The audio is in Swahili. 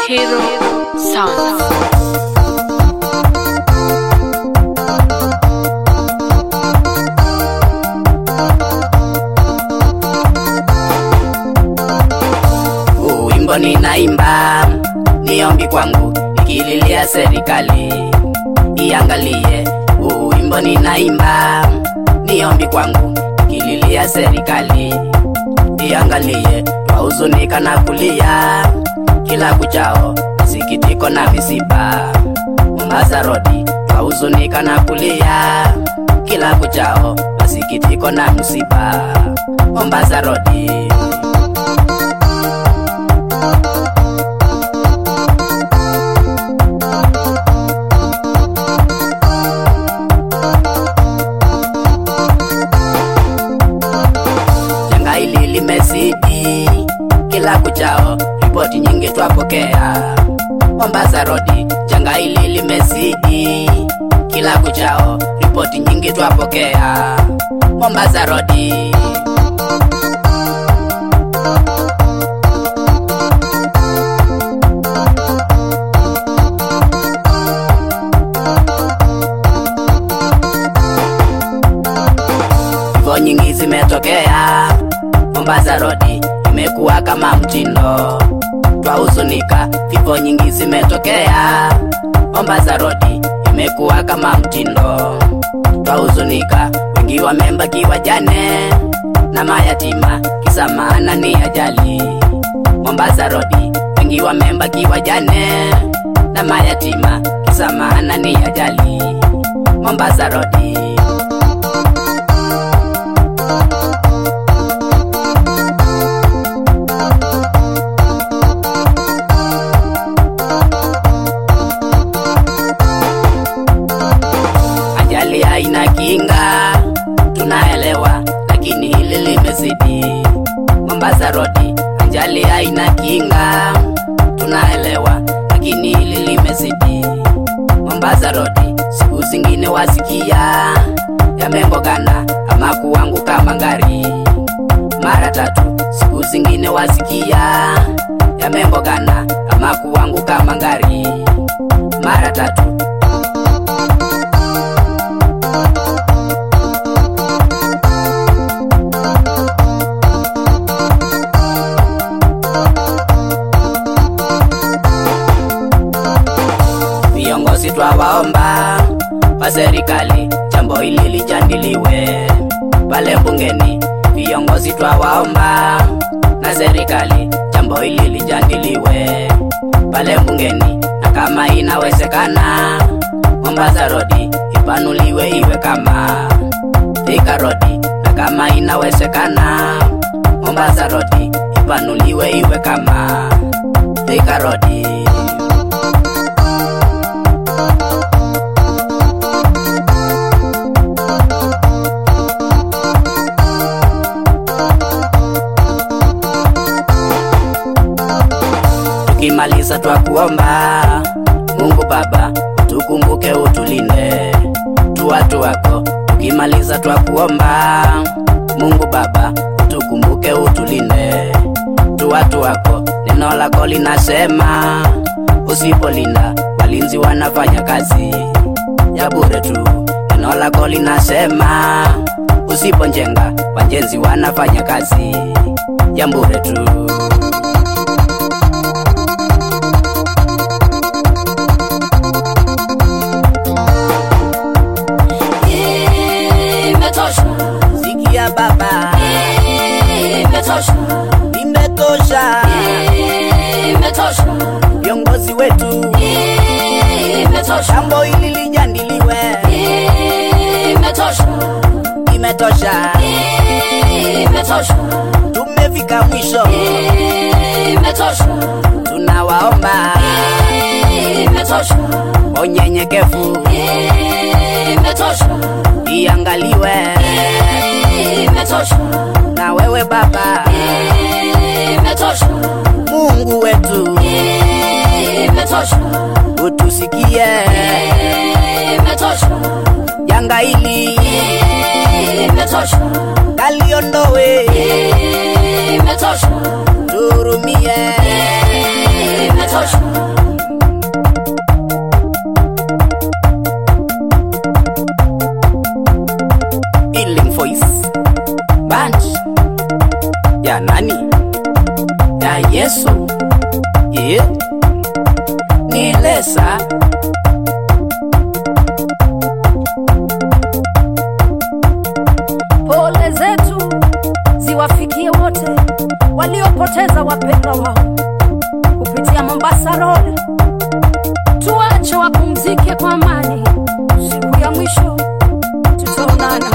Hero Sound. Huu wimbo ninaimba ni ombi kwangu, ikililia serikali iangalie. Huu wimbo ninaimba ni ombi kwangu, ikililia serikali iangalie. Twahuzunika na kulia kila kuchao, sikitiko na misiba. Mombasa Road twahuzunika na kulia kila kuchao, masikitiko na msiba. Mombasa Road janga hili limezidi kila kuchao, ripoti nyingi twapokea. Mombasa Road, janga hili limezidi kila kuchao, ripoti nyingi twapokea. Mombasa Road. Vifo nyingi zimetokea Mombasa Road, imekuwa kama mtindo, twahuzunika. Vifo nyingi zimetokea Mombasa Road, imekuwa kama mtindo, twahuzunika. Wengi wamebaki wajane na mayatima, kisa maana ni ajali. Mombasa Road, wengi wamebaki wajane na mayatima, kisa maana ni ajali. Mombasa Road. ajali haina kinga, tunaelewa, lakini hili limezidi. Mombasa Road, ajali haina kinga, tunaelewa, lakini hili limezidi. Mombasa Road, siku zingine wasikia yamengogana ama kuanguka mangari mara tatu, siku zingine wasikia yamengogana ama kuanguka mangari mara tatu. viongozi twawaomba wa serikali, jambo hili lijadiliwe pale bungeni. Viongozi twawaomba na serikali, jambo hili lijadiliwe pale bungeni, na kama inawezekana Mombasa Road ipanuliwe iwe kama Thika Road, na kama inawezekana Mombasa Road ipanuliwe iwe kama Thika Road. tukimaliza twakuomba Mungu Baba tukumbuke utulinde tu watu wako. Tukimaliza twakuomba Mungu Baba tukumbuke utulinde tu watu wako. Neno lako linasema usipolinda walinzi wanafanya kazi ya bure tu. Neno lako linasema usiponjenga wajenzi wanafanya kazi ya bure tu. Imetosha, Sikia Baba, imetosha, imetosha. imetosha, Viongozi wetu, imetosha, jambo hili lijadiliwe, imetosha, imetosha. imetosha, Tumefika mwisho, imetosha, tunawaomba imetosha, kwa unyenyekevu imetosha, iangaliwe imetosha, na wewe Baba imetosha, Mungu wetu, imetosha, utusikie imetosha, janga hili imetosha, kaliondowe, imetosha, imetosha, tuhurumie, imetosha, imetosha. Eh, ni Lesa. Pole zetu ziwafikie wote waliopoteza wapendwa wao kupitia Mombasa Road. Tuache wapumzike kwa amani, siku ya mwisho tutaonana.